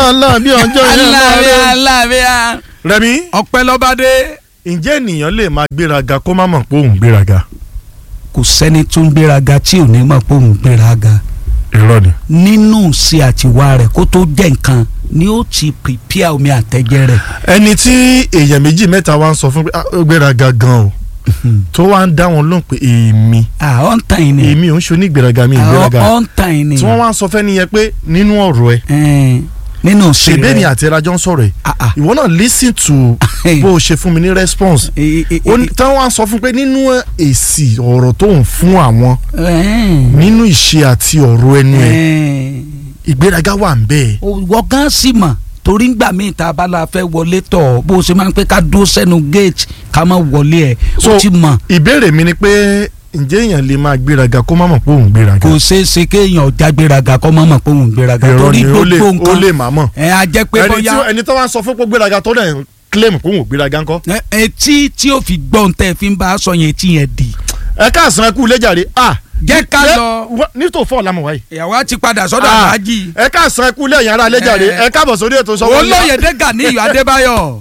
aláàbí ọjọ́ yẹn aláàbíà lọ́rẹ́. aláàbíà Rẹ̀mí ọpẹ́ lọ́bàdé. ǹjẹ́ ènìyàn lè máa gbéraga kó má mọ̀ pé òun gbéraga. kò sẹ́ni tó ń gbéraga tí ò ní mọ̀ pé òun gbéraga irọ́ ni. nínú ṣe àtiwá rẹ̀ kó tó jẹ́ nǹkan ni ó ti pìpíà omi àtẹ̀jẹ́ rẹ̀. ẹni tí èèyàn méjì mẹ́ta wá ń sọ fún pé "Ah, ó gbéraga gan o tó wá ń dá wọn lóhùn pé èmi à ọ̀ ń tàn yín ni èmi ò ń ṣe onígbéraga mi ìgbéraga ọ̀ ń tàn yín ni tí wọ́n wá ń sọ fẹ́ nìyẹn pé nínú ọ̀rọ̀ ẹ Ẹn, nínú ṣe ṣèbé mi rẹ̀ àti ẹrajọ ń sọ̀rọ̀ ẹ Ah, ah. ìwọ náà listen to bó o ṣe fún mi ní response E- e- ó ní- tí wọ́n wá ń sọ fún pé nínú èsì ọ̀rọ̀ tó ń fún àwọn Ẹn, nínú ìṣe àti ọ̀rọ̀ ẹnu ẹ ẹn. ìgbéraga wà ń bẹ́ẹ̀. wọ́n gan sì mọ̀ torí ngbà míì tá a bá la fẹ́ wọlé tọ̀ bó o ṣe máa ń pẹ́ ká dúró sẹ́nu gate ká má wọlé ẹ̀ So, ó ti mọ̀ ìbéèrè mi ni pé ǹjẹ́ èèyàn lè máa gbéraga kó má mọ̀ pé òun gbéraga. kò ṣeé ṣe kéèyàn já gbéraga kọ́ mọ́ mọ̀ pé òun gbéraga Irọ́ torí ni, ó lè- gbogbo ó lè nǹkan má mọ̀. ẹ̀ á jẹ́ pé ẹni bóyá tí ẹni tó wá ń sọ fún pé gbéraga tó dẹ̀ ń claim pé òun ò gbéraga ńkọ́. ẹ- etí tí ó fi gbọ́n tẹ́ fi ń bá a sọ yẹn etí yẹn di ẹ káàsán ẹ kú lẹ́jàre ah Jẹ́ ká lẹ́- lọ. wá- nítò fọ́ ọ̀làmọ̀ wáyé. ìyàwó á ti padà sọ́dọ̀ Ah, àbájì ẹ káàsán ẹ kú lẹ́yìn ara lẹ́jàre Eh. ẹ káàbọ̀ sórí ètò sọ́wọ́ olóyèdè Ganiyu Adébáyọ̀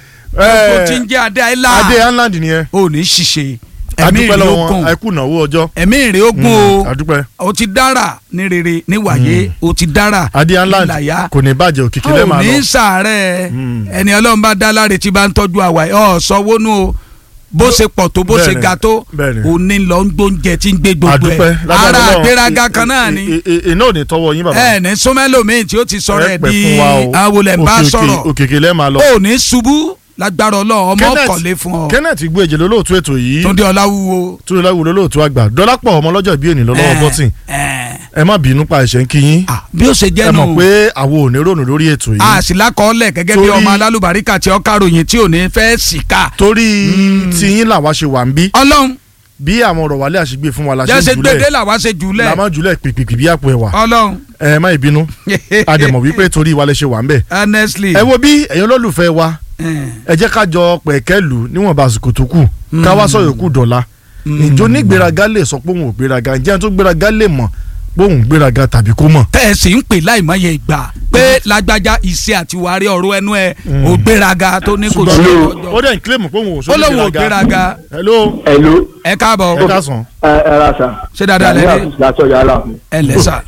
ó ti ń jẹ́ adé àìlá adé island nìyẹn ò ní ṣiṣẹ́ ẹ̀mí adúpẹ́ ìrè lọ́wọ́ ogun wọn ẹ kú náwó ọjọ́ ẹ̀mí ìrè ogun o. adúpẹ́ o ti dára ní rere ní wàyé o ti dára adé island nílàyà kò ní bàjẹ́ òkìkí lẹ́ẹ̀ o máa ní lọ. sàárẹ̀ Mm. ẹni ọlọ́run bá dá láre tí bá ń tọ́jú àwa ẹ̀ ọ́ sanwó nù o bó ṣe pọ̀ tó bó ṣe Bẹ́ẹ̀ni, ga tó bẹ́ẹ̀ni. o ní lọ ń gbóúnjẹ tí ń gbé gbogbo adúpẹ́ ẹ̀ lágbára ara Ọlọ́run. àgbéraga kan náà ni I- i- i- iná ò ní tọwọ́ yín bàbá. ẹ ní súnmẹ́lòmíì tí ó ti sọ̀rọ̀ ẹ̀ Ẹ pẹ́ di fún wa o. awolẹ̀ ń bá Òkè- òkè- sọ̀rọ̀ òkèkè lẹ́ẹ̀ máa lọ. o ní ṣubú lágbára ọlọ́run ọmọ Kenneth- ọkọ̀lé fún ọ Kenneth gbé èjè lólóòtú ètò yìí Túndé Ọláwúwo túnde láwùú lólóòtú àgbà dọ́lápọ̀ ọmọ ọlọ́jọ́ ìbí ènìyàn lọ́wọ́ Eh, bọ́tìn eh. ẹ má bínú pa ẹ̀ṣẹ̀ ń kí yín Ah, bí ó ṣe ẹ jẹ́ nù mọ̀ pé àwọn ò ní rònú lórí ètò yìí a sì lákọọ́lẹ̀ gẹ́gẹ́ bí Torí- ọmọ alálùbáríkà tí ó káròyìn tí ò ní fẹ́ síkà. torí tiyín làwa ṣe wà ń bí ọlọ́run bí àwọn ọ̀rọ̀ wálé àṣegbè fún wa la ṣe jẹ́sẹ̀ ń gbèdé jùlẹ̀ làwa ṣe jùlẹ̀ la máa ń jùlẹ̀ pìpìpì bí àpò ẹ̀wà ọlọ́run ẹ má ìbínú a dẹ̀ mọ̀ wípé torí wa lè ṣe wà ń bẹ̀ honestly. ẹ wo bí ẹ̀yin olólùfẹ́ wa Eh, ẹ jẹ́ ká jọ pẹ̀kẹ́ lù níwọ̀nba àsìkò tó kù ká wá sọ yòókù dọ̀la ìjọ ní gbéraga lè sọ pé òun ò gbéraga ǹjẹ́ ẹni tó gbéraga lè mọ̀ pé òun gbéraga tàbí kó mọ̀. tẹ́ ẹ sì ń pè láìmọye ìgbà pé lágbájá iṣẹ́ àti wàrí ọ̀rọ̀ ẹnu ẹ̀ ò gbéraga tó ní kò sí ṣùgbọ́n ọjọ́. ó dẹ̀ ń kílèmù pé òun ò ó sọ lóun ò gbéraga hello Hello. ẹ káàbọ̀ ẹ káàsán. ẹ ẹ ra sa. ṣé dáadáa Gani lẹ́lẹ́ Àtúnṣe látọ̀ yàrá mi. ẹ lẹ́sà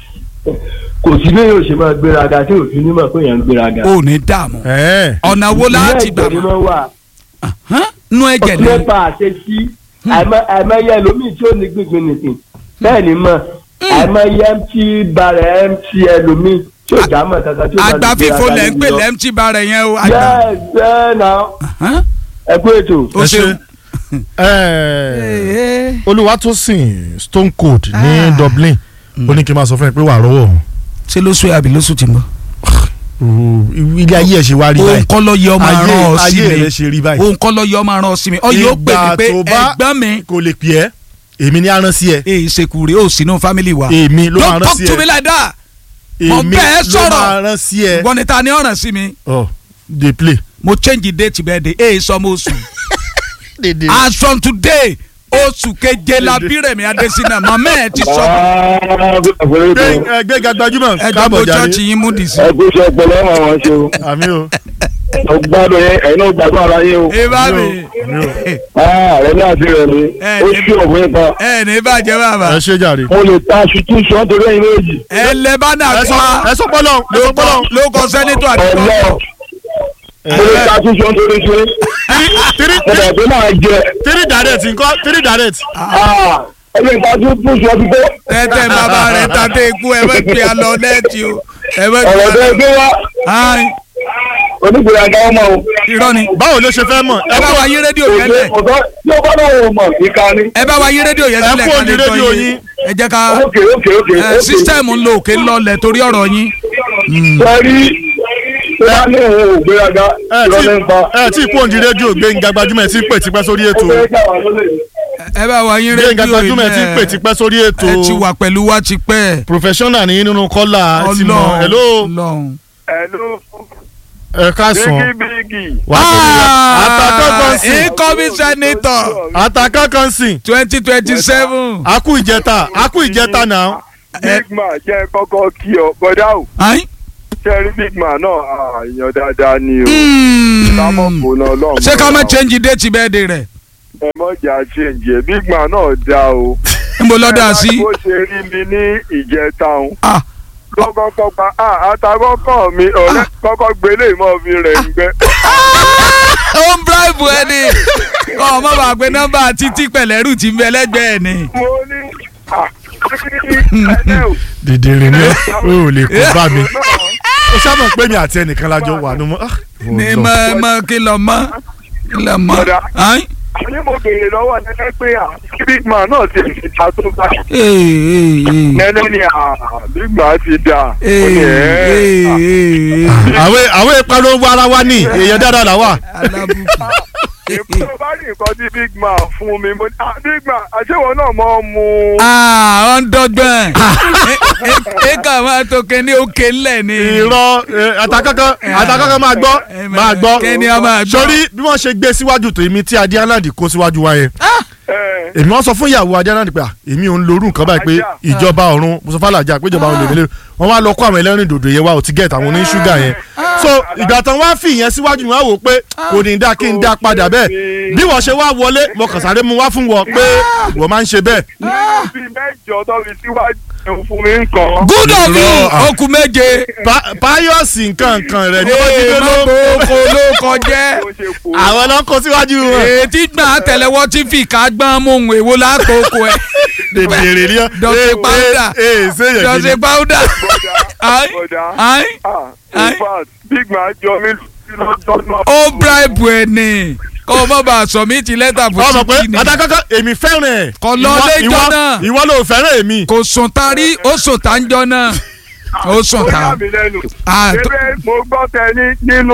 Kò sí bí yóò ṣe máa gbéraga tí òfin ní mọ̀ pé èèyàn ń gbéraga. ò ní dààmú ẹ̀ẹ́ ọ̀nà wo láti Ìpínlẹ̀ gbà Èkó ni wọ́n wà. Hán? nú ẹ̀jẹ̀ Ọtí ni mẹ́fà àṣẹ sí. Àìmọye ẹlòmíì tí ó ní gbígbin nìkan. Bẹ́ẹ̀ ni mọ̀. Àìmọye MT barẹ̀ MT ẹlòmíì tí ò já mọ̀ kankan tí ó máa àgbà gbéraga fífo lẹ̀ ń pè níbi lọ. lẹ́mtì bàrẹ̀ yẹn o àgbà. Yes, bẹ́ẹ̀ náà. Hán? Ẹ kú ètò. o ẹ ṣeun. ẹ̀ẹ́ Olúwatósìn Stone Cold ní Ah. Dublin ó ní kí n máa sọ fún ẹ pé wà á rọ́wọ́ òun. ṣé lóṣù àbí lóṣù tí ń bọ̀. ilé ayé ẹ̀ ṣe wá rí òun báyìí kọ́ lọ yẹ ọmọ ayé aràn ọ sí ayé mi rẹ̀ ṣe rí báyìí. òun kọ́ lọ yẹ ọmọ aràn ọ sí mi ọ yóò pè mí pé Ìgbà tó bá- ẹ̀gbọ́n mi kò lè pè ẹ́ èmi ní aràn sí ẹ èyí ṣekúre ó sínú fámìlì wa èmi ló máa don't rán talk sí to me ẹ like that mo èmi bẹ́ẹ̀ ló sọ̀rọ̀. máa rán sí ẹ ìwọ ni ta ni ọ̀ràn sí mi ọ dey play. mo change date birthday èyí sọmọ oṣù as from today oṣù keje la bí Rẹ̀mí Adésínà màmá ẹ̀ ti sọ Gbé- ẹ, gbéga gbajúmọ̀ ẹjọ́ káàbọ̀ mo jàre chọ́ọ̀chì yín mú dì sí. Ẹ kú iṣẹ́ ọpọlọ ọmọ àwọn ṣe o. àmì o Mo gbádùn yẹn, ẹ̀yin náà gbádùn ara yín o. ẹ bá mi àmì o Rẹ̀ ní àti rẹ̀ mi. Ẹ Ó ní- ṣí òwe kan. ẹ ní bàjẹ́ bàbá ẹ ṣe jàre. Mo lè ta aṣọ tí sọ nítorí ẹ̀yin méjì. ẹ lẹ bá náà ẹ sọ pa ẹ sọ pọlọ ẹ sọ pọlọ. ló kọ sẹ́nitọ̀ àti Ọlọ́. Mo lè ta aṣọ sọ nítorí ṣe. three Mo three dẹ̀ tó máa jẹ. three direct nǹkan three direct. Ẹ lè ta aṣọ tí sọ ti tó. tẹ́tẹ́ bàbá rẹ̀ tàdé ikú ẹ bẹ́ẹ̀ pè á lọ lẹ́ẹ̀tì o ẹ bẹ́ẹ̀ pè Ọ̀rọ̀ á tó lọ. gbé wá. Ayi, Onígbèraga ọmọ o. irọ́ ni báwo ló ṣe fẹ́ mọ̀ ẹ bá wa yí rédíò yẹn lẹ̀ Ọ̀dọ́ tí ó bá náà wò mọ̀ ìka ni. ẹ bá wa yí rédíò yẹn Ẹ sílẹ̀ kú ká òní lè gbọ́ rédíò yín yín. ẹ jẹ́ ká Ókè ókè ókè. ẹ sísítẹ́ẹ̀mù ń lo òkè ńlọlẹ̀ torí ọ̀rọ̀ yín Sẹ́rí tó bá ní òun ò gbéraga ẹ tí ìrọ̀lẹ́ ń pa. ẹ tí kú òǹdí rédíò gbẹ̀ngà gbajúmọ̀ ẹ ti ń pè tipẹ́ sórí ètò Ó fẹ́ gbà wá lólè. ẹ bá wa yí gbẹ̀ngà rédíò gbajúmọ̀ ẹ yìí ti ń pè lẹ̀ tipẹ́ sórí ètò ẹ ti wà pẹ̀lú wa ti pẹ́ professional ní nínú kọ́là ẹ ti mọ̀ hello Ọlọ́run. Hello, ẹ káàsán Biggie Biggie. wà á tóbi àtàkọ́ kan sìn incoming senator àtàkọ́ kan sìn twenty twenty seven. akú ìjẹta akú ìjẹta náà Big man jẹ́ kọ́kọ́ kí ọ bọ́dá o. ayin tẹ́rí big man náà ah, èèyàn dáadáa ni o sámọ̀ kò náà lọ́mọ ṣé ká má change date birthday rẹ̀ ẹ mọ̀jà change ẹ̀ big man náà dá o. níbo lọ́dà sí. bó ṣe rí mi ní ìjẹta òun Ah, kọ́kọ́ pa àtàkọ́kọ́ mi ọ̀rẹ́ kọ́kọ́ gbélé ìmọ̀ fi rẹ̀ ń gbẹ. ó ń bribe ẹni kọ́ ọ má bàa pe nọ́mbà títí pẹ̀lẹ́rù tí ń bẹ lẹ́gbẹ̀ẹ́ ni. mo ní ah, ẹ̀ẹ́ o. dìdìrín ni ó ò lè kó bá mi ó sábà pé mi àti ẹnìkan lájọ wà ní mo. ah, mo ní lọ. mọ mọ kí lọ mọ kí lọ mọ. Ọ̀dà. Ayin. àní mo béèrè lọ́wọ́ nẹ́nẹ́ pé à big man náà ti fi ta tó bá Ee, ee, ee. nẹ́nẹ́ ni à big man ti dà ó Ee, ní ẹ̀ ee, ẹ́ ee. àwọn àwọn ìpariwo ara wa ní èèyàn dáadáa là wà. alábùkù. èkó tó bá rí nǹkan tí big man fún mi mo ní à big man àṣewọ̀ náà mọ̀ ọ́ mu. Ah, ọ̀ndọ́gbọ̀n. ẹ kà máa tó kẹ́ni òkè ńlẹ̀ ni. irọ́ eh, àtàkọ́kọ́ àtàkọ́kọ́ máa gbọ́ Eh, máa gbọ́ kẹ́ni a máa gbọ́. sórí bí wọ́n ṣe gbé síwájú tó èmi tí adé aláǹdì kó síwájú wa yẹn ẹ̀ èmi wọ́n sọ fún ìyàwó adé aláǹdì pé à, èmi ò ń lorú nǹkan báyìí pé Ajá. ìjọba ọ̀run mùsùlùmí alájà pé ìjọba ọ̀run lè mélòó wọ́n wá lọ kó àwọn ẹlẹ́rìn dòdò yẹn wá ò ti gẹ̀ẹ́tì àwọn oní ṣúgà yẹn so ìgbà tán wá fi ìyẹn síwájú mi wá wò pé kò ní dá kí n dá padà bẹ́ẹ̀ bí wọ́n ṣe wá wọlé mo kàn sáré mu wá fún wọn pé wọ́n máa ń ṣe bẹ́ẹ̀ bí mẹ́jọ tó fi síwájú fún mi nǹkan. good of you Irọ́, ah. okùn méje. Pa- páyọ̀sì nǹkan nǹkan rẹ̀ ni wọ́n ti ee dé má ló kó ló kọjẹ́. bó ṣe kó àwọn ló ń kó síwájú wọn. ètí gbọ́n àtẹlẹwọ́ tí fi ká gbọ́n mú un èwo lákòókò ẹ̀. dèdèrè ni ọ. Dọ̀tí powder. ee ṣé yẹn jọ́sẹ̀ gidi. powder. bọ́dà Ayi. bọ́dà Ayi. ah in fact big man jọ mí lọ́jọ́ náà. ó bribe ẹ̀ ni kọ́ ọ má bàa sọ mí ti lẹ́tà fún ọmọ pé títí ni. àtàkọ́kọ́ èmi fẹ́ràn ẹ̀. Kò lọ Ìwọ- lẹ́jọ́ ìwọ- náà. ìwọ ló fẹ́ràn èmi. kò sùn tarí ó sùn tá ń jọ náà ó sùn ó tá. yà mí lẹ́nu. Ah, tó- ebe mo gbọ́ tẹ ní nínú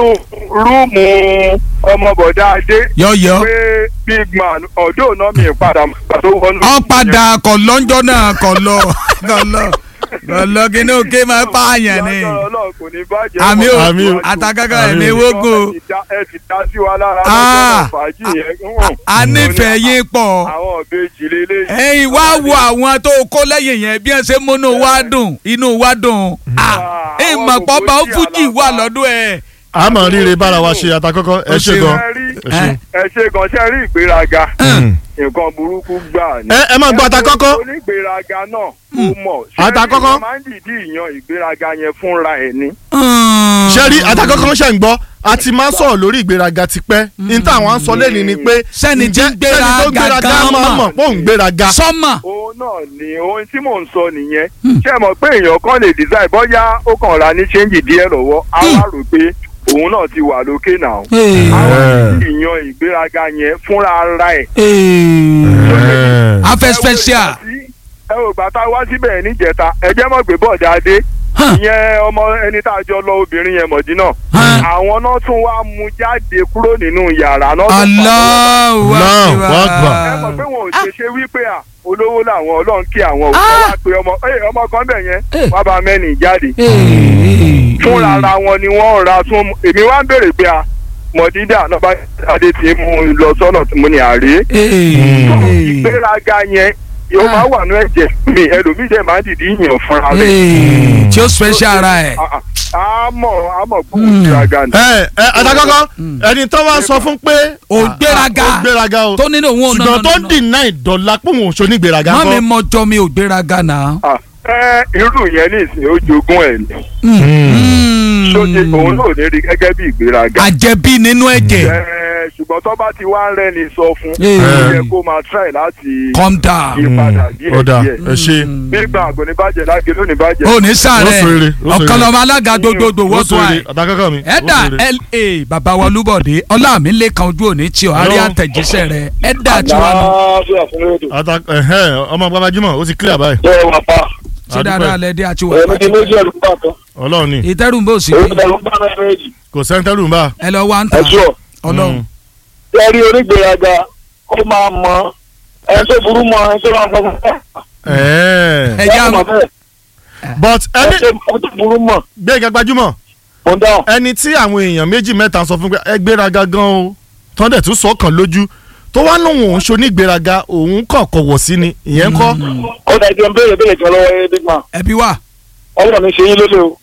rúùmù ọmọbọ̀dá adé yọ̀yọ̀ pé big man ọ̀dọ́ náà mi padà pàtó wọnú. ọ padà kọ̀ lọ́njọ́ náà kọ̀ lọ kọ̀ lọ kọ̀ lọ kí ní òkè máa pààyàn ni. Ìyá Ọlọ́run kò ní bàjẹ́. àmì ò Àmì ò. àtàkàkà Àmì ẹ̀mí ò. wógò ẹ ti dá- ẹ ti dá sí wa lára Ah. lọ́jọ́ fàájì yẹn. hùn. a nífẹ̀ẹ́ yín pọ̀ àwọn ìbejì lélẹ̀. ẹ̀yin wá wo àwọn tó kó lẹ́yìn yẹn bí ẹ ṣe múnú wa dùn inú wa dùn Ah, ẹ àwọn mọ̀ pọ́ bá ó kòkó fújì sí wà àlàbà. lọ́dún ẹ̀. a mọ̀ rírẹ bára wa ṣe àtàkọ́kọ́ ẹ Ó ṣe ṣe gan. ẹ rí ẹ ṣe. ẹ ṣe gan ṣe rí ìgbéraga nǹkan burúkú gbà ní. ẹ ẹ máa gbọ́ àtàkọ́kọ́. onígbéraga náà ó mọ̀. Àtàkọ́kọ́. ṣé máa ń dìídì yan ìgbéraga yẹn fúnra ẹ̀ ni. ṣe rí àtàkọ́kọ́ ṣe ń gbọ́ a ti máa ń sọ̀rọ̀ lórí ìgbéraga tipẹ́ ní táwọn á ń sọ lẹ́ni ni pé Sẹ́ni tí ń ǹjẹ́ sẹ́ni tó gbéraga gbéraga gan máa mọ̀. mọ̀ pé òun gbéraga. sọ́mà òun náà ni ohun tí mò ń sọ nìyẹn. ṣé ẹ mọ̀ pé èèyàn kan lè design bóyá ó kàn ra ní ṣéǹjì díẹ̀ lọ́wọ́ á wá rò pé òun náà ti wà lókè náà. àwọn ìyan ìgbéraga yẹn fúnra ara ẹ̀. afẹ́ special. ẹ ò gbà tá a wá síbẹ̀ níjẹta ẹ jẹ́ mọ̀ gbé bọ́ọ̀dà adé ìyẹn ọmọ ẹni tá a jọ lọ obìnrin yẹn mọ̀dínà àwọn náà tún wá mú jáde kúrò nínú yàrá náà. tó pàdé Allahu Allahu Akbar. ẹ mọ̀ pé wọn ò ṣe ṣe wípé à olówó làwọn ọlọ́run kí àwọn òkú wá pé ọmọ ẹ ọmọ kan bẹ̀ yẹn wá bá mẹ́rin jáde fúnra ara wọn ni wọ́n ra tún èmi wá ń béèrè pé à mọ̀dídà náà bá adé tí mú un lọ sọ́nà tí mo ní àárẹ̀ ìgbéraga yẹn yóò máa wà ní ẹ̀jẹ̀ mi ẹlòmíì dẹ̀ máa ń dìdí yàn fúnra rẹ̀. tí ó special ara ẹ̀. Ah, ah, a mọ̀ a mọ̀ kó ìgbéraga ni. ẹ ẹ àtàkọ́kọ́ ẹni tó wá sọ fún pé Ó gbéraga. ó gbéraga o tó nínú òun ò ṣùgbọ́n tó ń dìnnà ìdọ̀la pé òun ò ṣe onígbéraga má mi kọ́. mọjọ mi ò gbéraga náà. Ah, ẹ irú yẹn ní ìsìn ó jogún ẹ̀ ni tó ṣe òun náà ò ní rí gẹ́gẹ́ bí ìgbéraga. àjẹbí nínú ẹ̀jẹ̀ Ẹ, ṣùgbọ́n tó bá ti wá ń rẹ́ni sọ fún Eh. ó yẹ kó máa try láti calm down. yí padà díẹ̀ ó dà díẹ̀. ẹ ṣe nígbà àgọ́ ní bàjẹ́ lágé lónìí bàjẹ́. ó ní Ó sàárẹ̀ sòrè, ó sòrè. ọ̀kan lọ́mọ alága gbogbogbò ó wọ́n tún sòrè àì. àtàkọ́kọ́ mi. ó ẹ̀dà sòrè. la bàbá wa olúbọ̀dé ọlámilẹ́kan ojú òní tí o àrí Hello. àtẹ̀jíṣẹ́ rẹ̀ ẹ̀dà tí wà nù. Àlàáfíà fún rédíò. Ata- ẹ̀hẹ́, ọmọ babajúmọ̀ ó ti clear báyìí. Ṣé wà pa? ṣé Àdúpẹ́. dáadáa lẹ́dí àti wà Ẹ̀mí pàtó. ti méjì ẹ̀rù pa kan. ọlọ́run ni ìtẹ́rù ń bò sí Èyí i ẹ̀rù pa náà méjì. kò sẹ́ńtẹ́rù ń bá. ẹ lọ wá ń tà Ẹ̀ṣọ́. ọlọ́run. Ṣé rí onígbèraga ó máa mọ ẹni tó burú mọ ẹni tó máa fọwọ́ fẹ́. Ẹ̀ẹ́. ẹ já mọ̀ bẹ́ẹ̀. but Ẹni ẹni tó burú mọ̀ gbẹ̀gà gbajúmọ̀ mo ń dáhùn. ẹni tí àwọn èèyàn méjì mẹ́ta sọ fún pé ẹ gbéraga gan o tán dẹ̀ tún sọ kàn lójú tó wá lóun òun ṣonígbéraga òun kàn kọ̀wọ̀ sí ni ìyẹn kọ́ Ó dà jẹun béèrè béèrè kan lọ́wọ́ ẹ big man. ẹbí wà Ọlọ́run ní ṣe yín lólè o.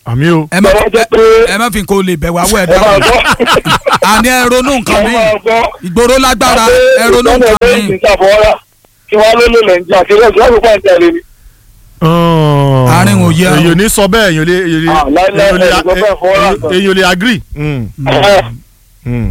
àmì o ẹ má Lọ́wọ́ jẹ́ pé ẹ má fi kó lè bẹ̀ wá wẹ̀ ẹ máa dáhùn gbọ́. àní ẹ ronú nǹkan ẹ mi máa gbọ́. ìgboro lágbára ẹ ronú lọ́nà nǹkan ẹgbẹ́ mi. ìsìnkàfọ́ra kí wọ́n ló lò lẹ́ǹjà kí wọ́n sọ́ọ́ fún ẹ̀ńtẹ̀lẹ́ ni. Àárín òye o. èyàn ò ní sọ bẹ́ẹ̀ èyàn ò lè èyàn ò lè- Ah, láíláí, èyàn ò lè- ẹ̀ ló fẹ́ fọwọ́ rà kan. èyàn ò lè agree. Mm, mm,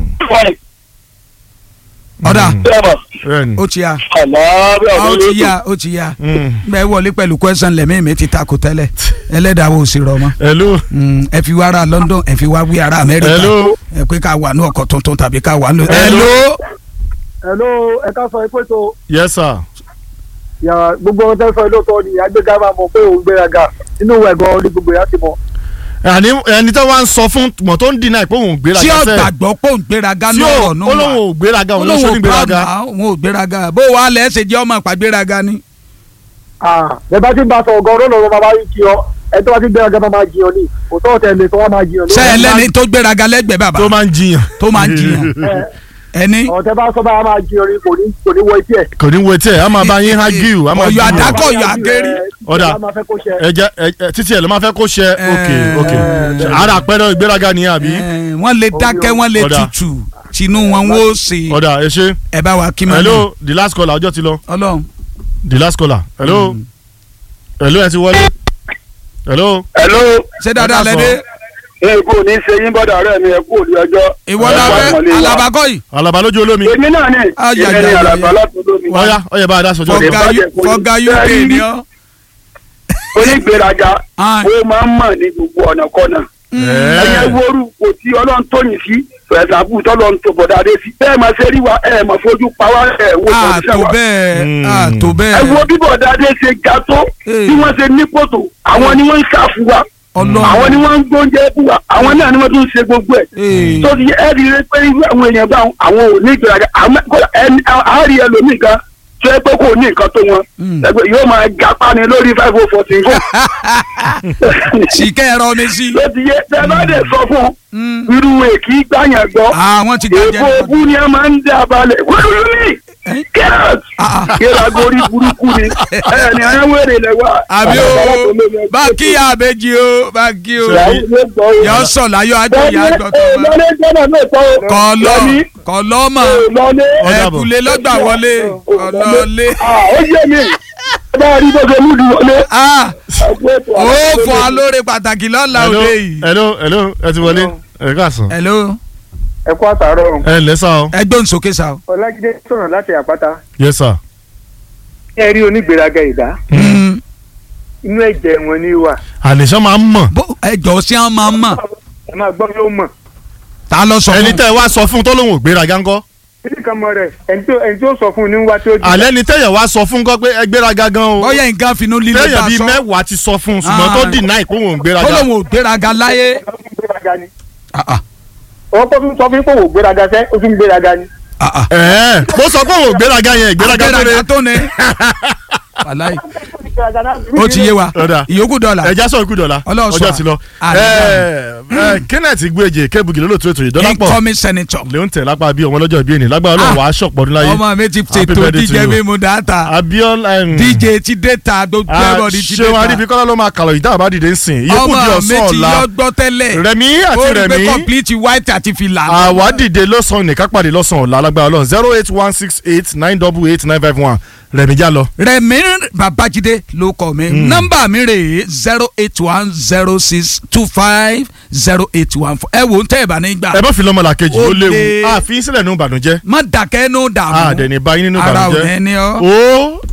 ọ̀dà bẹ́ẹ̀ni. ó ti yá àlàáfíà ó ló ti lójú. yá ó ti yá Mm. bẹ́ẹ̀ wọlé pẹ̀lú question lẹ́mí mi ti takò tẹ́lẹ̀ ẹlẹ́dàá wo sì rọ̀ mọ́ hello Mm, ẹ fi wá ara London ẹ fi wá wí ara Amẹ́ríkà hello ẹ pé ká wà ní ọkọ̀ tuntun tàbí ká wà ní. Hello. hello. hello ẹ ká sọ pé tó yes sir. yàrá gbogbo ohun tẹ́ sọ lóòótọ́ ni agbéga máa mọ̀ pé òun gbéraga inú ìwẹ̀ gan ní gbogbo ìyá ti mọ̀. àní ẹni tó wá ń sọ fún mọ̀ tó ń dínà pé òun ò gbéraga tí ó sẹ́ẹ̀. gbàgbọ́ pé òun gbéraga tí ní ó ọ̀rọ̀ náà ó lóun ò gbéraga òun ló ṣe ní gbéraga. òun ò gbéraga bó wàá lẹ́ ṣe jẹ́ ọmọ ìpàgbéraga ni. bẹ́ẹ̀ bá ti ń bá sọ ọgọ́ ọ̀rọ̀ lọ́wọ́ máa bá jí ọ ẹ tó bá ti gbéraga máa máa jí ọ ní òótọ́ ọ̀tẹ̀ lè tó wá máa jí ọ ní. ṣé ẹlẹ́ni tó gbéraga lẹ́gbẹ̀ẹ́ bàbá tó máa ń jiyàn. tó máa ń jiyàn ẹni ọ̀tẹ̀ bá sọ bá máa jí ọ ní kò ní kò ní wọ etí ẹ̀. kò ní wo etí ẹ̀ a máa bá yín hágíù a máa Ọ̀yọ́ jiyàn. àdákọ̀ ọ̀yọ́ àgẹ́rì. Ọ̀dà. ẹ jẹ́ ẹ ẹ títí ẹ̀ ló máa fẹ́ kó ṣe ok ok ara àpẹẹrẹ ìgbéraga nìyẹn àbí. Eh, wọ́n lè dákẹ́ wọ́n lè Ọ̀dà. tutù tinú wọn wó sí ọ̀dà ẹ ṣe. ẹ bá wa kí máa hello the last caller ọjọ́ ti lọ Ọlọ́run the last caller hello hello ẹ ti wọlé hello. hello ṣé dáadáa Ẹ ká lẹ́dẹ́ ẹ kú ní ṣe yín bọ́dà rẹ̀ mi ẹ kú òní ọjọ́. ìwọ Ẹ la kú fẹ́ àpọ́nlé wa. alabakọ yìí alaba lójú olómi èmi náà ni Ay, ay, èmi ni ay, àlàbà ay. látọ̀dọ̀ mi. ọ̀ya ọ̀ya bá a dá sọjọ́ Ọ̀gá. kan. fọgá bàjẹ́ fún fọgá yín. uk Bẹ́ẹ̀ ni ni. ọ. onígbèraga Ah. ó máa ń mọ̀ ní gbogbo ọ̀nà kọ́nà. ẹ̀yẹ ẹ̀ẹ́ woru kò tí ọlọ́run tóyìn sí ẹ̀sàbù tọ́lọ́run tó bọ̀dá dé sí. bẹ́ẹ̀ máa ṣe rí wa ẹ̀ máa fojú pa wá ẹ̀ wo a ìtọ́jú tó wa. bẹ́ẹ̀ Mm. a tó ẹ wo bẹ́ẹ̀ bí bọ̀dá dé ṣe ga tó Eh. bí wọ́n ṣe ní kòtò àwọn ni wọ́n ń ṣàfù wa Ọlọ́run. àwọn ni wọ́n ń gbóúnjẹ fún wa àwọn náà ni wọ́n tún ń ṣe gbogbo ẹ̀ Eh. tó ti ẹ rí i pé irú àwọn èèyàn bá àwọn ò ní ìgbéraga àmọ́ kódà ẹni àárí ẹlòmíì kan tó yẹ pé kò ní nǹkan tó wọn Mm. ẹgbẹ́ yóò máa gapá ni lórí five oh fourteen fún sìkẹ́ ẹ̀rọ mi sí. tó ti yẹ tẹ bá dẹ̀ sọ fún Mm. irú èkì gbàyàn gbọ́ àwọn ti gbàjẹ́ èèpo ogún ni a máa ń dá balẹ̀ wọ́n ní kẹ́rọ̀t kílágorí burúkú ni ẹ̀ ní ayéwèrè lẹ́wà. àbí o bá kí ya àbẹ́jì o bá kí o yọ sọ láyọ̀ àjọ ìyá àjọ tó bá lọ́lé jọ́nà lóòótọ́ kọlọ lọ́ní kọlọmọ lọ́lé Ó dàbọ̀. ẹkùlé lọgbà wọlé kọlọlé ó yé mi bá a rí bó ṣe lùdù wọlé. ah ẹgbẹ́ ètò ó àlàyé fọ lórí. alóore pàtàkì lọ́la hello òde yìí. hello hello ẹ ti wọlé ẹ káàsán hello ẹ kú àtàrọ̀ ẹ ǹlẹ́ sá o ẹgbẹ́ òǹsókè sá o. ọlájídé sọ̀rọ̀ láti àpáta yes sir. ẹ rí onígbéraga ìdá Mm. inú ẹ̀jẹ̀ wọn ni wà àlèṣán máa ń mọ̀ bó ẹjọ́ sí àwọn máa ń mọ̀ ẹ máa gbọ́ yóò mọ̀ ta lọ sọ ẹni fún tẹ́ ẹ wá sọ fún tó lóun ò gbéraga ńkọ́ títí kan mọ rẹ̀ ẹni tó ẹni tó sọ fún un ní wá tí ó di. àlẹ́ ni tẹ́yẹ̀ wá sọ fún kọ́ pé ẹ gbéraga gan o bóyá nǹkan finú líle tẹ́yẹ̀ ta bíi sọ mẹ́wàá ti sọ fún un ṣùgbọ́n Ah. tó dìnnà ìpò òun ò ó gbéraga lóun ò gbéraga láyé. gbéraga ni Ah, ah, ọkọ tún sọ fún pé òun gbéraga sẹ́ ó tún gbéraga ni. ah, ah. ẹ̀ẹ́ mo sọ pé òun ò gbéraga yẹn ìgbéraga tó Agbéraga rẹ tó ní. wàláì Gbéraga náà. ó ti yé wa Ọ̀dà. ìyókù dọ́là. ẹja sọ ikú dọ̀la Ọlọ́run sọ ọjọ́ ti lọ à- Ẹ, ẹ, Kenneth Igweje kébùgì lólótú ètò ìdọ́lápọ̀ incoming senator. lèun tẹ̀ lápá bí ọmọ lọ́jọ́ ìbí ẹni lágbára Ọlọ́run Ah. wàá ṣọ̀pọ̀ ọdún láyé ọmọ mi ti Happy ṣètò birthday to díje you. mímu dáta Abiola em, dj ti déta gbogbo ah, everybody ti ṣéun déta Aríbíkọ́lá ló máa kàlọ̀ ìdá àbá dìde ń sìn ìyókù di ọmọ mi ọ̀sán ti ọ̀la yọ gbọ́ tẹ́lẹ̀ Rẹ̀mí àti ó rí pé Rẹ̀mí complete white àti fìlà. àwa dìde lọ́sàn-án nìkan pàdé lọ́sàn-án ọ̀la lágbára Ọlọ́run zero eight one six eight nine double eight nine five one Rẹ̀mí já lọ. Rẹ̀mí Babájídé ló kọ mi nọ́mbà mi rè é zero eight one zero six two five zero eight one four ẹ wò ń tẹ́ ẹ̀ bá ní gbà ẹ bá fi lọ́mọlá kejì ó Ó léwu le. àfi sílẹ̀ nínú ìbànújẹ́ má dàkẹ́ nù dààmú àdẹ̀ni báyìí nínú ara ò ìbànújẹ́ ní ní ọ́ ó